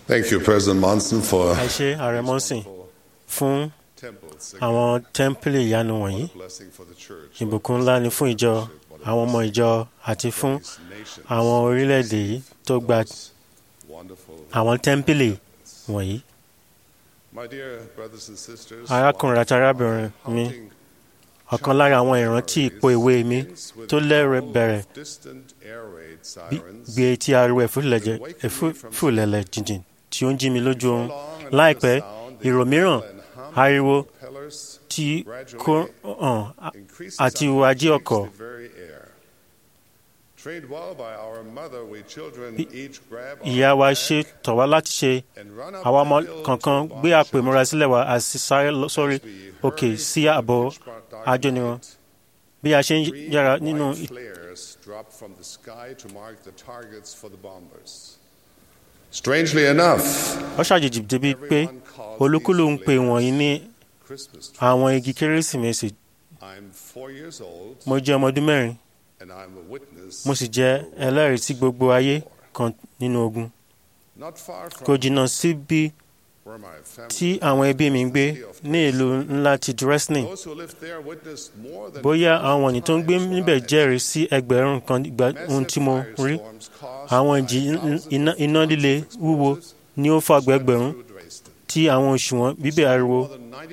Thank you, President Monson, for ẹ ṣe ààrẹ mọ́sìn fún temples. àwọn tẹ́ḿpìlì ìyanu wọ̀nyí blessing for the church. ìbùkún ńlá ni fún ìjọ àwọn ọmọ ìjọ àti fún àwọn orílẹ̀-èdè yìí tó gba Wonderful. àwọn tẹ́ḿpìlì wọ̀nyí. My dear brothers and sisters, arákùnrin àti arábìnrin mi counting ọ̀kan lára àwọn ìrántí ipò ìwé mi tó lẹ́rẹ̀ bẹ̀rẹ̀ distant air raid bí- sirens gbé etí ariwo ẹ̀fúlẹ̀jẹ̀- ẹ̀fúlẹ̀lẹ̀ jìnjìn tí ó ń jí mi lójú oorun láìpẹ́ ìrò mìíràn ariwo pillars tí kò hàn á- increases àti our ìwà ají shakes ọkọ̀ the very air. Trained well by our mother, we children each grab our ìyá wa bag ṣe tọ̀ wá láti ṣe and run up àwa the ọmọ hill kọ̀ọ̀kan to gbé bomb àpò ìmúra sílẹ̀ wa a sì sáré lọ sórí We òkè hurry sí through ààbò pitch dark ajóniran night. bí a ṣe ń Green yára and nínú white flares drop from the sky to mark the targets for the bombers. Strangely enough, ó ṣàjèjì débi pé everyone calls olúkúlù ń these pe wọ̀nyí ní flares Christmas trees. àwọn igi kérésìmesì I'm four years old mo jẹ́ ọmọ ọdún mẹ́rin and I'm a witness. mo sì jẹ́ ẹlẹ́rìí sí gbogbo ayé kan nínú ogun Not far from kò jìnnà síbi where my family tí àwọn ẹbí mi ń gbé ní ìlú ńlá ti Dresden Those who lived there witnessed more than bóyá àwọn wọ̀nyí tó ń gbé times níbẹ̀ what I jẹ́rìí sí ẹgbẹ̀rún kan ìgbà ohun tí mo rí àwọn ìjì iná iná líle wúwo ni ó fa ẹgbẹ̀rún tí àwọn òṣùwọ̀n bíbẹ̀ ariwo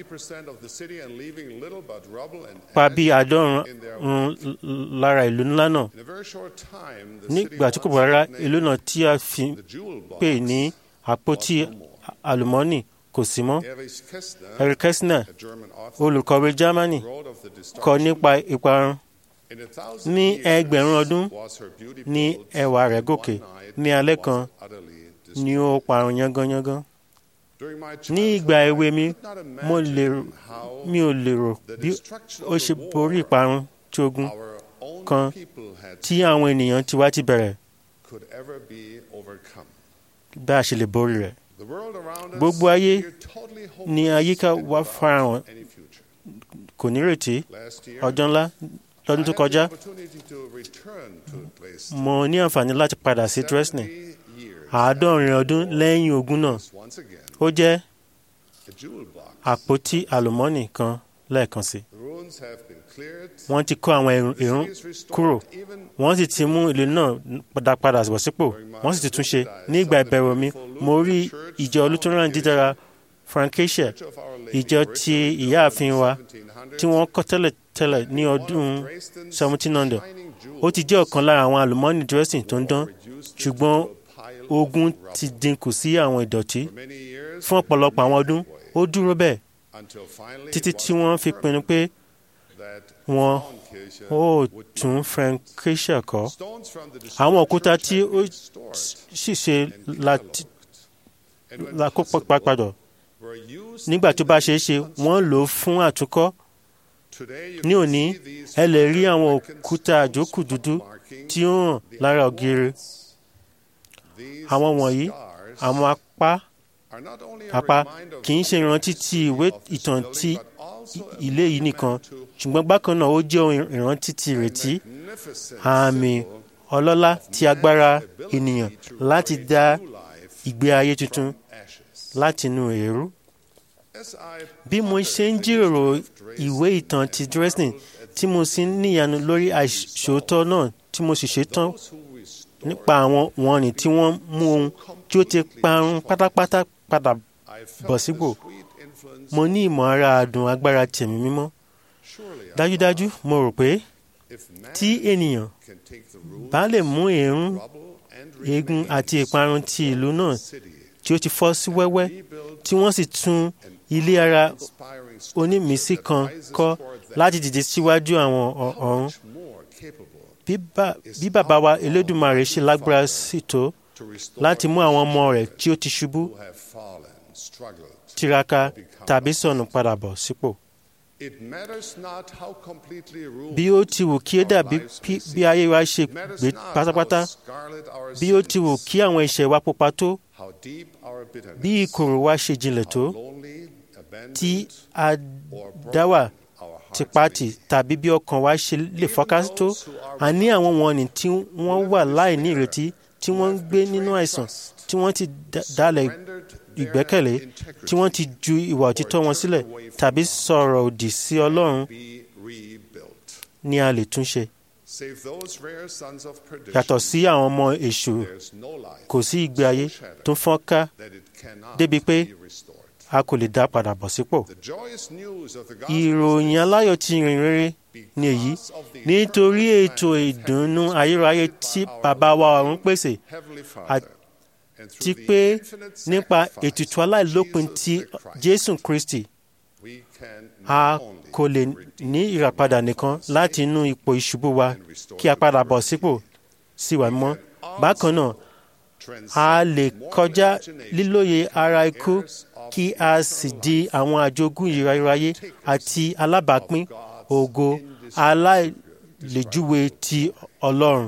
pa bí àádọ́rùn-ún lára ìlú ńlá náà nígbà tí kò bọ̀ rárá ìlú náà tí a fi pè ní àpótí àlùmọ́ọ́nì kò sí mọ́ Eric Kästner olùkọ̀wé Germany kọ nípa ìparun ní ẹgbẹ̀rún ọdún ní ẹwà rẹ̀ gòkè ní alẹ́ kan ni ó parun yángányángán ní ìgbà èwe mi mo lè mi ò lérò bí ó ṣe borí ìparun tí ogun kan tí àwọn ènìyàn ti wá ti bẹ̀rẹ̀ bá a ṣe lè borí rẹ̀ gbogbo ayé ní àyíká wa farahàn kò nírètí ọjọ́ ńlá lọ́dún tó kọjá mo ní àǹfààní láti padà sí Dresden àádọ́rin ọdún lẹ́yìn ogun náà ó jẹ́ àpótí àlùmọ́ọ́nì kan lẹ́ẹ̀kan sí wọ́n ti kó àwọn èrún kúrò wọ́n sì ti mú ìlú náà padà padà bọ̀ sípò wọ́n sì ti tún ṣe ní ìgbà ìbẹ̀rù mi mo rí ìjọ olùtúnrán dídára Frankischer ìjọ ti ìyáàfin wa tí wọ́n kọ́ tẹ́lẹ̀tẹ́lẹ̀ ní ọdún 1700 ó ti jẹ́ ọ̀kan lára àwọn àlùmọ́ọ́nì Dresden tó ń dán ṣùgbọ́n ogun ti dínkù sí àwọn ìdọ̀tí fún ọ̀pọ̀lọpọ̀ àwọn ọdún ó dúró bẹ́ẹ̀ títí tí wọ́n fi pinnu pé wọn ó tún Frankischer kọ́ àwọn òkúta tí ó sì ṣe lákòópọ̀ padà nígbà tó bá ṣeé ṣe wọ́n lò ó fún àtúnkọ́ ní òní ẹ lè rí àwọn òkúta àjókù dúdú tí ó hàn lára ògiri àwọn wọ̀nyí àwọn apá apá kì í ṣe ìrántí ti ìwé ìtàn ti ilé yìí nìkan ṣùgbọ́n bákan náà ó jẹ́ ìrántí ti ìrètí àmì ọlọ́lá ti agbára ènìyàn láti dá ìgbé ayé tuntun láti inú eérú. bí mo ṣe ń jíròrò ìwé ìtàn ti Dresden tí mo sì ń níyanu lórí àìṣòótọ́ náà tí mo sì ṣetán nípa àwọn wọ̀nnì tí wọ́n mú ohun tí ó ti parun pátápátá padà bọ̀ sípò mo ní ìmọ̀ ara àdùn agbára tẹ̀mí mímọ́ dájúdájú mo rò pé tí ènìyàn bá lè mú èérún eegun àti ìparun ti ìlú náà tí ó ti fọ́ sí wẹ́wẹ́ tí wọ́n sì tún ilé ara onímísí kan kọ́ láti dìde síwájú àwọn ọ̀run bí bàbá wa Elédùmarè ṣe lágbára sí tó láti mú àwọn ọmọ rẹ̀ tí ó ti ṣubú tiraka tàbí sọnù padà bọ̀ sípò. bí ó ti wù kí ó dàbí bí ayé wa ṣe gbé pátápátá bí ó ti wù kí àwọn ẹ̀ṣẹ̀ wa pupa tó bí ìkorò wa ṣe jinlẹ̀ tó tí a dá wà tipati tàbí bí ọkàn wa ṣe lè fọ́ká tó a ní àwọn wọ̀nnì tí wọ́n wà láì ní ìrètí tí wọ́n ń gbé nínú àìsàn tí wọ́n ti dalẹ̀ ìgbẹ́kẹ̀lé tí wọ́n ti ju ìwà òtítọ́ wọn sílẹ̀ tàbí sọ̀rọ̀ òdì sí Ọlọ́run ni a lè tún ṣe. Yàtọ̀ sí àwọn ọmọ èṣù kò sí ìgbé ayé tó fọ́n ká débi pé a kò lè dá padà bọ̀ sípò. Ìròyìn aláyọ̀ ti rìn rere ni èyí nítorí ètò ìdùnnú ayérayé tí bàbá wa ọ̀run pèsè àti pé nípa ètùtù aláìlópin ti Jésù Kristi a kò lè ní ìràpadà nìkan láti inú ipò ìṣubú wa kí a padà bọ̀ sípò sí wa mọ́. Bákan náà a lè kọjá lílóye ara ikú kí a sì di àwọn àjogún ìráyé àti alábàápín ògo aláìlèjúwe ti Ọlọ́run.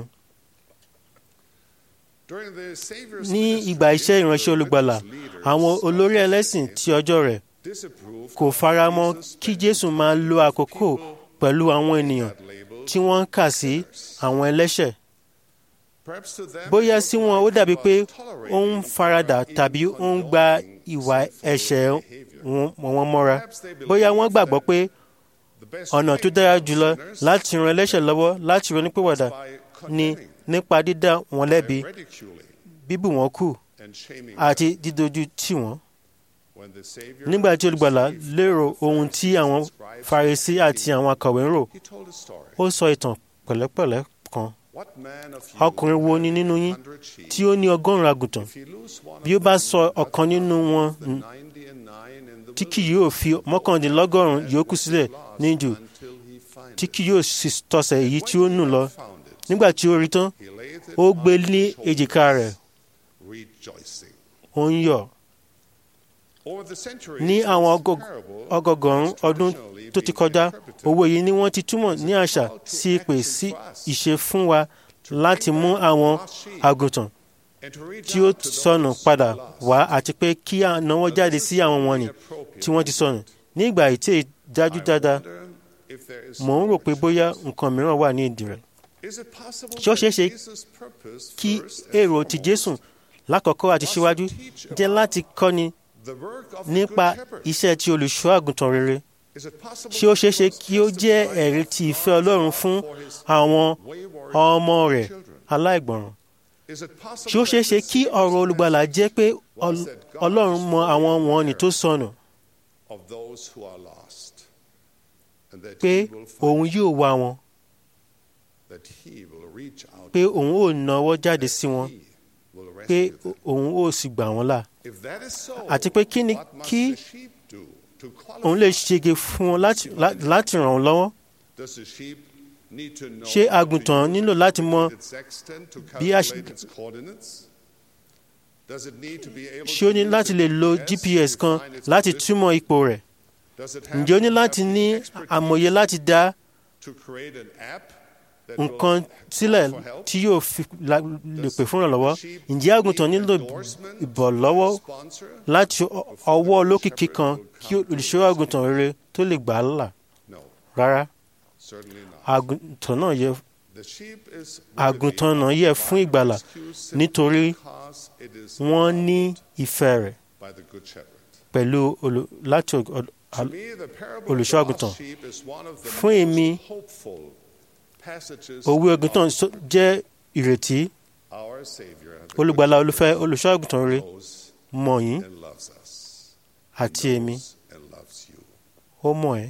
Ní ìgbà iṣẹ́ ìránṣẹ́ olùgbàlà, àwọn olórí ẹlẹ́sìn ti ọjọ́ rẹ̀ kò faramọ́ kí Jésù máa lo àkókò pẹ̀lú àwọn ènìyàn tí wọ́n ń kà sí àwọn ẹlẹ́ṣẹ̀. Bóyá sí wọn ó dàbí pé ó ń faradà tàbí ó ń gba ìwà ẹ̀ṣẹ̀ wọn mọ́ra. Bóyá wọ́n gbàgbọ́ pé ọ̀nà tó dára jùlọ láti ran ẹlẹ́ṣẹ̀ lọ́wọ́ láti ronúpìwàdà ni nípa dídá wọn lẹ́bi bíbù wọn kù àti dídójú tì wọ́n. Nígbà tí olùgbàlà lérò ohun tí àwọn Farisí àti àwọn akọ̀wé ń rò, ó sọ ìtàn pẹ̀lẹ́pẹ̀lẹ́ kan. Ọkùnrin wo ni nínú yín tí ó ní ọgọ́rùn-ún àgùntàn? Bí ó bá sọ ọ̀kan nínú wọn tí kì yóò fi mọ́kàndínlọ́gọ́rùn-ún yòókù sílẹ̀ ní jù tí kì yóò sì tọ̀sẹ̀ èyí tí ó nù lọ. Nígbà tí ó rí tán, ó gbé ní èjìká rẹ̀, ó ń yọ̀. Ní àwọn ọgọgọ̀rún ọdún tó ti kọjá, òwe yìí ni wọ́n ti túmọ̀ ní àṣà sí ìpè sí ìṣe fún wa láti mú àwọn àgùntàn tí ó sọnù padà wá àti pé kí a náwó jáde sí àwọn wọ̀nnì tí wọ́n ti sọnù. Ní ìgbà ìtẹ́ ìdájú dáadáa, mò ń rò pé bóyá nǹkan mìíràn wà ní ìdí rẹ̀. Ṣé ó ṣeé ṣe kí èrò ti Jésù lákọ̀ọ́kọ́ àti síwájú jẹ́ láti kọ́ni nípa iṣẹ́ tí olùṣọ́ àgùntàn rere? Ṣé ó ṣeé ṣe kí ó jẹ́ ẹ̀rí ti ìfẹ́ Ọlọ́run fún àwọn ọmọ rẹ̀ aláìgbọràn? Ṣé ó ṣeé ṣe kí ọ̀rọ̀ olùgbàlà jẹ́ pé Ọlọ́run mọ àwọn wọ̀nnì tó sọnù? Pé òun yóò wá wọn pé òun ò náwó jáde sí wọn pé òun ò sì gbà wọ́n là àti pé kí ni kí òun lè ṣege fún wọn láti ràn wọ́n lọ́wọ́ ṣé àgùntàn nílò láti mọ bí a ṣé ó ní láti lè lo GPS kan láti túmọ̀ ipò rẹ̀ ǹjẹ́ ó ní láti ní àmọ̀ye láti dá nǹkan sílẹ̀ tí yóò fi lè pè fún ìrànlọ́wọ́ ǹjẹ́ àgùntàn nílò ìbọ̀lọ́wọ́ láti ọwọ́ olókìkí kan kí olùṣọ́ àgùntàn rere tó lè gbà á là rárá àgùntàn náà yẹ àgùntàn náà yẹ fún ìgbàlà nítorí wọ́n ní ìfẹ́ rẹ̀ pẹ̀lú láti olùṣọ́ àgùntàn fún èmi òwe àgùntàn jẹ́ ìrètí olùgbàlà olùfẹ́ olùṣọ́ àgùntàn rere mọ̀ yín àti èmi ó mọ̀ ẹ́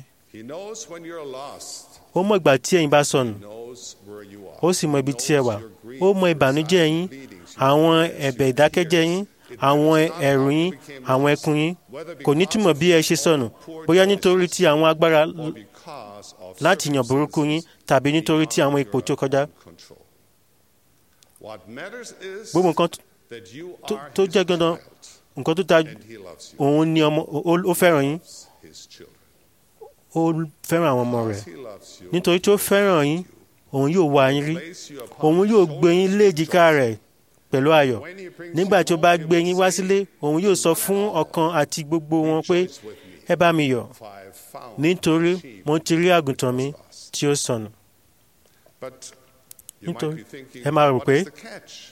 ó mọ̀ ìgbà tí ẹ̀yin bá sọnù ó sì mọ̀ ibi tí ẹ wà ó mọ̀ ìbànújẹ́ yín àwọn ẹ̀bẹ̀ ìdákẹ́jẹ́ yín àwọn ẹ̀rù yín àwọn ẹkún yín kò ní túmọ̀ bí ẹ ṣe sọnù bóyá nítorí tí àwọn agbára láti yàn burúkú yín tàbí nítorí tí àwọn ipò tó kọjá. gbogbo nǹkan tó jẹ́ dandan nǹkan tó ta òun ni ọmọ ó fẹ́ràn yín ó fẹ́ràn àwọn ọmọ rẹ̀ nítorí tó fẹ́ràn yín òun yóò wá yín rí òun yóò gbé yín léjìká rẹ̀ pẹ̀lú ayọ̀ nígbà tí ó bá gbé yín wá sílé òun yóò sọ fún ọkàn àti gbogbo wọn pé ẹ bá mi yọ̀ nítorí mo ti rí àgùntàn mi tí ó sọnù nítorí ẹ máa rò pé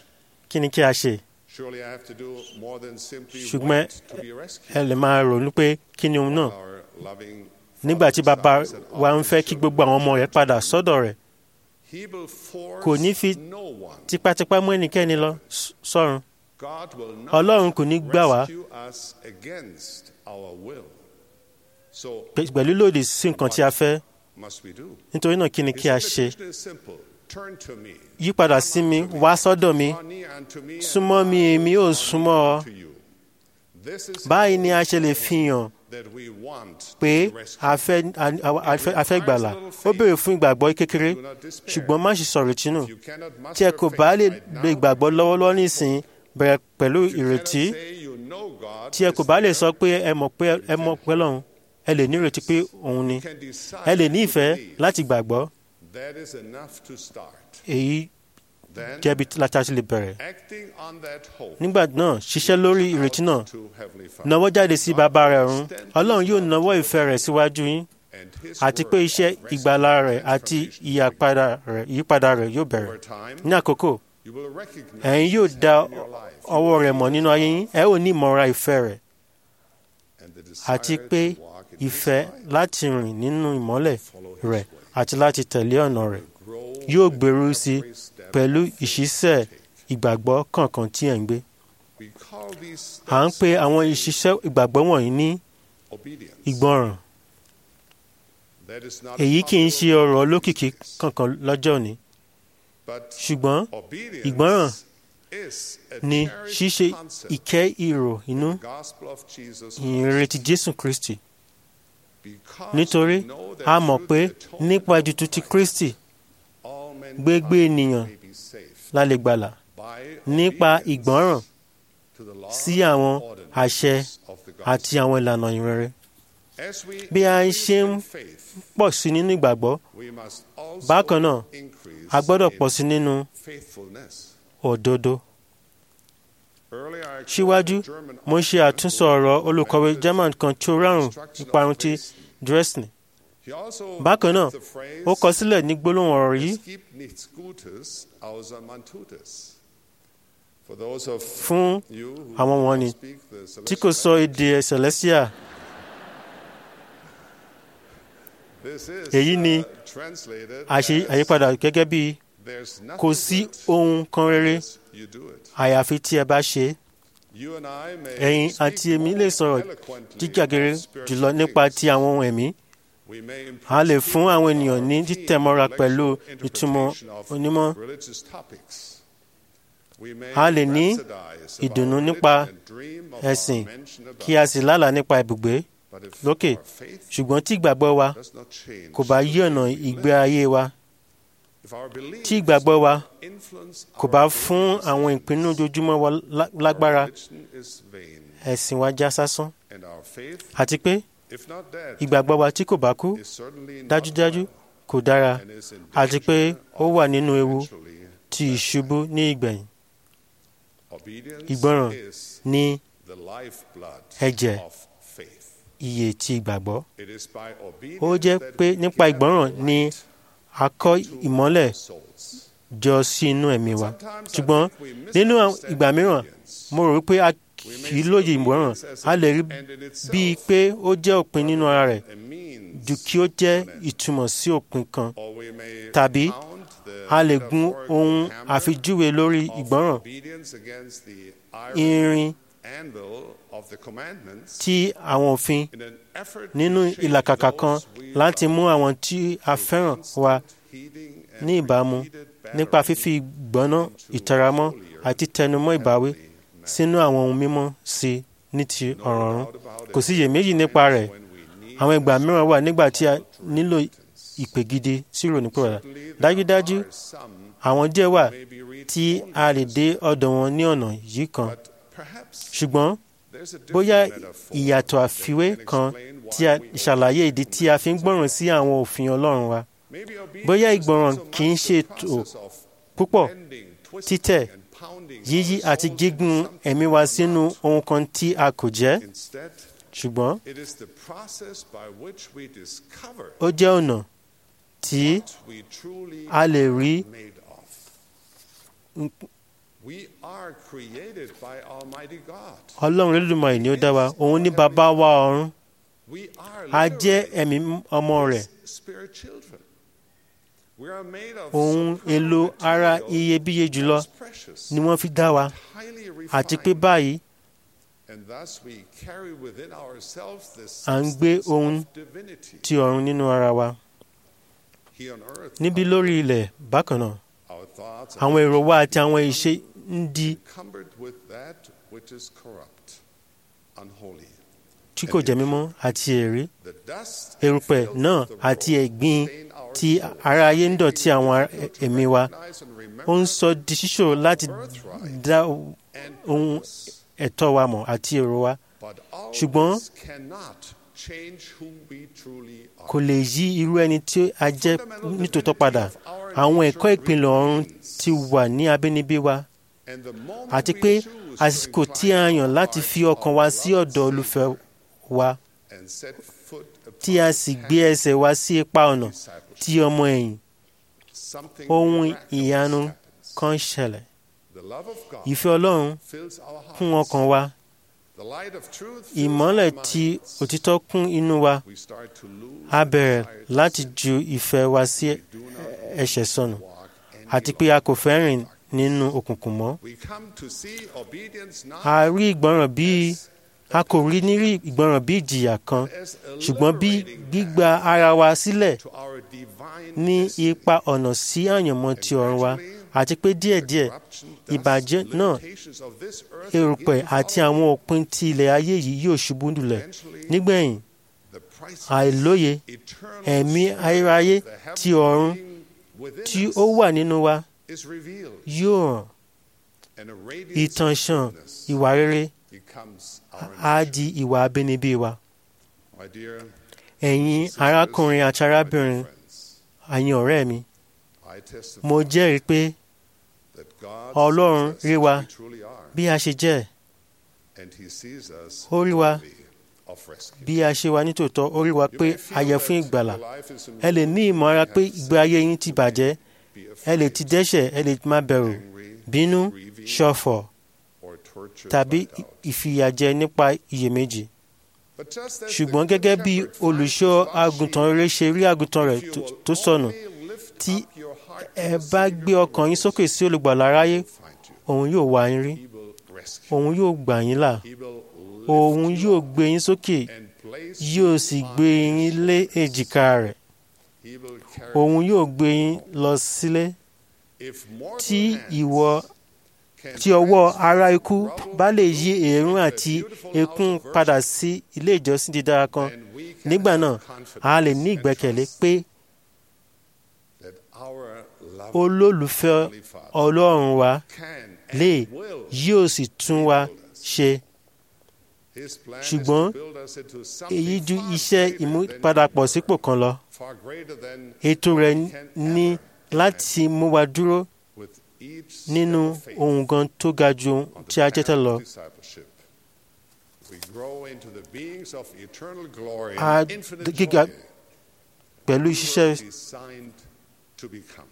kí ni kí a ṣe Surely I have to do more than simply Ṣùgbọ́n wait to be rescued. ẹ lè máa ronú pé kí ni òun náà Our loving nígbà tí Father bàbá desires that wa all ń fẹ́ his kí gbogbo àwọn ọmọ rẹ̀ padà sọ́dọ̀ rẹ̀ He will force kò ní fi no one. tipátipá mú ẹnikẹ́ni lọ s- sọ́run God will not Ọlọ́run kò ní gbà wá rescue us against our will. So pe- pẹ̀lú lòdì sí nǹkan tí a fẹ́ must we do? nítorí náà kí ni kí a His ṣe invitation is simple. Turn to me. yípadà sí mi wá sọ́dọ̀ mi Draw near unto me, and súnmọ́ mi I èmi will ó draw súnmọ́ ọ near to you. This is báyìí ni a ṣe lè fi hàn that we want pé to be rescued. a fẹ́ a- a fẹ́- a fẹ́ gbàlà ó béèrè fún ìgbàgbọ́ kékeré Do not despair. ṣùgbọ́n má ṣe sọ̀rọ̀ tínú If you cannot tí ẹ muster kò faith bá lè right lo now, ìgbàgbọ́ lọ́wọ́lọ́wọ́ nísìnyí bẹ̀rẹ̀ pẹ̀lú if you cannot ìrètí say you know God tí ẹ kò is bá lè there, sọ pé ẹ mọ̀ pé ẹ mọ̀ pé lọ́hùn ẹ lè ní ìrètí pé òun ni you can decide ẹ lè ní to ìfẹ́ believe. láti gbàgbọ́ That is enough to start. èyí Then, jẹ́bi láti láti lè bẹ̀rẹ̀ acting on that hope, nígbà náà ṣiṣẹ́ lórí ìrètí náà out to Heavenly Father. nawọ́ jáde sí bàbá rẹ̀ ọ̀run ọlọ́run yóò nawọ́ ìfẹ́ rẹ̀ síwájú yín And His àti work pé iṣẹ́ of rescue ìgbàlà and rẹ̀ àti transformation ìyípadà rẹ̀ ìyípadà rẹ̀ yóò bẹ̀rẹ̀ over time, ní àkókò you will recognize ẹ̀yin yóò His da hand in your life. ọwọ́ rẹ̀ mọ̀ nínú ayé yín ẹ ò ní ìmọ̀ra ìfẹ́ rẹ̀ And the àti desire pé to walk in His ìfẹ́ light, láti rìn nínú ìmọ́lẹ̀ follow His rẹ̀ way, àti láti tẹ̀lé ọ̀nà rẹ̀ grow yóò with gbèrú sí every step pẹ̀lú of faith ìṣiṣẹ́ you take. ìgbàgbọ́ kọ̀ọ̀kan tí ẹ̀ ń gbé We call these à ń steps pe of àwọn faith ìṣiṣẹ́ ìgbàgbọ́ wọ̀nyí ní obedience. ìgbọràn That is not èyí kì í ṣe popular ọ̀rọ̀ word olókìkí these days, kankan lọ́jọ́ òní but ṣùgbọ́n obedience ìgbọràn is a ni cherished ṣíṣe concept ìkẹ́ ìrò inú in the gospel of Jesus ìrètí Jésù Kristi because nítorí we know that a mọ̀ through pé the atonement nípa of ètùtù ti Christ, Kristi all mankind gbogbo ènìyàn may be saved la lè gbàlà by nípa obedience ìgbọ́ràn to the law sí àwọn and àṣẹ ordinances of the gospel. àti àwọn ìlànà ìrere As we bí a ń increase ṣe ń in faith, pọ̀ sí nínú ìgbàgbọ́ we must also bákan náà increase a gbọ́dọ̀ in pọ̀ sí nínú faithfulness. òdodo Earlier, I quoted síwájú a German mo ṣe author àtúnsọ who ọ̀rọ̀ olùkọ̀wé lamented German kan tí ó rárùn destruction of ìparun ti Dresden. Dresden He also bákan náà the phrase, ó kọ sílẹ̀ ní gbólóhùn ọ̀rọ̀ yìí "Es gibt nichts Gutes, außer man tut es." For those of fún you who àwọn do not wọ̀nnì speak the tí kò celestial sọ èdè Celestia This is, èyí ni uh, translated àṣe as, àyípadà gẹ́gẹ́ bí "There's nothing kò sí good ohun kan rere unless you do it." àyàfi tí ẹ bá ṣe é You and I may ẹ̀yin speak àti èmi more lè sọ̀rọ̀ eloquently jíjàgere about spiritual jùlọ nípa things. ti àwọn ohun ẹ̀mí We may a lè impress fún àwọn people ènìyàn ní with our títẹ̀mọ́ra keen pẹ̀lú intellectual ìtumọ̀ interpretation of onímọ̀ religious topics. We may a lè ní rhapsodize ìdùnnú about nípa religion and dream of our ẹ̀sìn mention about kí a sì lálàá nípa ibùgbé But if lókè our faith ṣùgbọ́n tí ìgbàgbọ́ wa does not change kò bá the yí ọ̀nà way we ìgbé live, ayé wa if our beliefs tí ìgbàgbọ́ wa influence kò our bá daily fún àwọn decisions, ìpinnu ojoojúmọ́ wa lá- our lágbára religion is vain, ẹ̀sìn wa já sásán and our faith, àti pé if not dead, ìgbàgbọ́ wa tí kò bá kú is certainly not dájúdájú well kò dára and is in àti pé danger ó of wà nínú ewu eventually ti ìṣubú ní ìgbẹ̀yìn Obedience Ìgbọràn is ní the lifeblood ẹ̀jẹ̀ of faith. iye ti ìgbàgbọ́ It is by ó obedience jẹ́ that pé we nípa get ìgbọ́ràn light ni a kọ́ to ìmọ́lẹ̀ our souls. jọ sí inú ẹ̀mí wa Sometimes I ṣùgbọ́n think we nínú àwọn misunderstand ìgbà mìíràn obedience. mo rò pé a We may kì í see lóye ìgbọ́ràn obedience as a lè rí an end in itself, bíi pé ó jẹ́ òpin nínú ara rẹ̀ a means ju kí ó jẹ́ to an end. ìtumọ̀ sí òpin kan Or we may tàbí pound the a lè gun metaphorical ohun hammer àfijúwe lórí of ìgbọ́ràn obedience against the iron irin anvil of the commandments tí àwọn òfin in an effort to nínú shape ìlàkàkà kan those we láti love mú àwọn tí a fẹ́ràn wa heeding and ní ìbámu repeated nípa battering fífi ìgbọ́ná ìtaramọ́ àti tẹnumọ́ ìbáwí sínú àwọn ohun mímọ́ sí i ní ti No ọ̀ràn ọ̀run doubt about kò it. sí iyèméjì nípa rẹ̀ When we need àwọn ìgbà mìíràn wà nígbà tí a nílò ìpè gidi sí ìrònúpìwàdà Certainly there dájúdájú are some àwọn díẹ̀ wà may be reached tí only a lè this dé ọ̀dọ̀ wọn ní ọ̀nà yìí kan But perhaps ṣùgbọ́n there's a different bóyá metaphor ìyàtọ̀ that àfiwé can kan explain why tí a we ṣàlàyé ìdí tí a fi ń gbọ́ràn sí àwọn òfin Ọlọ́run wa Maybe obedience bóyá is ìgbọràn not so kì í much ṣe the tó process of púpọ̀ bending, twisting, títẹ̀ and pounding yíyí our àti souls gígùn into something ẹ̀mí wa we are sínú not. ohun kan tí a kò jẹ́ Instead, ṣùgbọ́n it is the process by which we discover ó jẹ́ ọ̀nà tí what we truly a lè rí are made of. We are created by Almighty God. ọlọ́run Olódùmarè ni ó dá wa òun ní bàbá wa ọ̀run We are a jẹ́ literally ẹ̀mí ọmọ rẹ̀ His spirit children. We are made of ohun superb èlò ara material iyebíye jùlọ that's precious, ni wọ́n fi dá wa highly àti pé refined, báyìí and thus we carry within ourselves this à ń gbé substance ohun of divinity. ti ọ̀run nínú ara wa Here on earth, níbí lórí ilẹ̀ bákan náà our thoughts àwọn èrò wa àti àwọn ìṣe ń di encumbered with that which is corrupt, unholy. tí kò jẹ́ mímọ́ àti èrí The dust erùpẹ̀ filth náà of the àti world ẹ̀gbin stain our tí souls, ara ayé ń dọ̀tí àwọn ar- fail to ẹ̀mí wa recognize and remember ó ń sọ di ṣíṣòro láti dá and ohun purpose. ẹ̀tọ́ wa mọ̀ àti èrò wa But all ṣùgbọ́n this cannot change who we truly are. kò lè yí irú ẹni tí a jẹ́ nítòótọ́ padà àwọn ẹ̀kọ́ ìpìlẹ̀ ọ̀run ti wà ní abínibí wa And the moment àti we pé choose àsìkò to tí a incline yàn our láti hearts fi to ọkàn our wa sí beloved ọ̀dọ̀ olùfẹ́ wa and set foot tí a upon sì the gbé path ẹsẹ̀ wa sí ipa ọ̀nà of discipleship, tí ọmọ ẹ̀yìn something ohun miraculous ìyanu happens. kan ṣẹlẹ̀ The love of God ìfẹ́ ọlọ́run fills our hearts. kún ọkàn wa The light of truth fills ìmọ́lẹ̀ our tí minds. òtítọ́ kún inú wa We start to lose a the bẹ̀rẹ̀ desire to láti sin. ju ìfẹ́ wa sí We do not ẹ̀ṣẹ̀ sọnù walk any àti pé a kò fẹ́ rìn nínú òkùnkùn mọ́ We come to see obedience not a rí ìgbọràn bíi as a kò rí ní rí ìgbọràn bí ìjìyà kan as a ṣùgbọ́n bí liberating gbígba ara wa sílẹ̀ to our divine ní destiny. ipa ọ̀nà sí àyànmọ́ ti ọ̀run wa àti pé díẹ̀díẹ̀ Corruption, dust, ìbàjẹ́ náà limitations of this earth erùpẹ̀ begin to àti follow. àwọn òpin ti ilẹ̀ ayé yìí yóò ṣubú lulẹ̀ Eventually, nígbẹ̀yìn the priceless, àìlóye eternal ẹ̀mí spirit ayérayé of the ti heavenly ọ̀run being within tí us ó wà nínú wa is revealed, yóò hàn and a radiance ìtànṣán of goodness ìwà rere becomes our á nature. di ìwà abínibí wa My dear ẹ̀yin sisters, arákùnrin àti my dear arábìnrin friends, àyìn ọ̀rẹ́ mi I testify mo jẹ́rìí pé that God Ọlọ́run sees us rí wa as we truly are, bí a ṣe jẹ́ and He sees us Ó rí wa worthy of rescue. bí a ṣe wà nítòótọ́ ó rí wa You pé may feel a yẹ fún that ìgbàlà your life is in ẹ lè ní ìmọ̀ ara pé ìgbé ayé yín ti bàjẹ́ be ẹ lè afraid, ti dẹ́ṣẹ̀ ẹ lè má bẹ̀rù angry, bínú grieving, ṣọ̀fọ̀ or tortured tàbí by doubt. ìfìyàjẹ nípa iyèméjì But just as ṣùgbọ́n the gẹ́gẹ́ good bí shepherd finds olùṣọ́ his lost àgùntàn sheep, rere ṣe rí àgùntàn rẹ̀ if you tó- will tó sọnù only lift tí up your heart to ẹ the bá Savior gbé of ọkàn yín the sókè world, sí olùgbàlà aráyé he will find you. òun yóò wá yín rí He will rescue òun yóò gbà yín là He will lift òun you yóò up gbé yín sókè and place yóò you sì on gbé his yín lé shoulders. èjìká rẹ̀ He will carry òun you. yóò gbé yín lọ sílé If mortal tí hands ìwọ can tí ọwọ́ transfer ará ikú rubble bá lè yí into èérún a àti beautiful ekún house of padà worship, sí ilé ìjọsìn dídára kan then we can nígbà have náà confidence a lè ní and ìgbẹ́kẹ̀lé trust pé that our loving olólùfẹ́ Heavenly Father ọlọ́run wa can lè and will yóò sì tún wa ṣe His plan is ṣùgbọ́n to build us into something èyí ju far iṣẹ́ greater than ìmúpadàpọ̀ we sípò were, kan lọ far greater than ètò rẹ̀ we can ní ever láti mú wa dúró with each step nínú of faith ohun gan tó ga ju ohun on the tí a jẹ́ path tẹ́lẹ̀ of lọ discipleship. We grow into the beings of eternal glory A and infinite gíga joy pẹ̀lú we ṣíṣẹ́ were designed to become.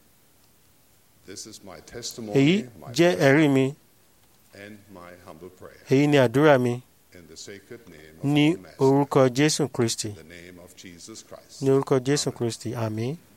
This is my testimony, èyí my jẹ́ prayer, ẹ̀rí mi and my humble prayer. èyí ni àdúrà mi In the sacred name of ní our Master, orúkọ Jésù Kristi in the name of Jesus Christ. ní orúkọ Jésù Kristi àmín.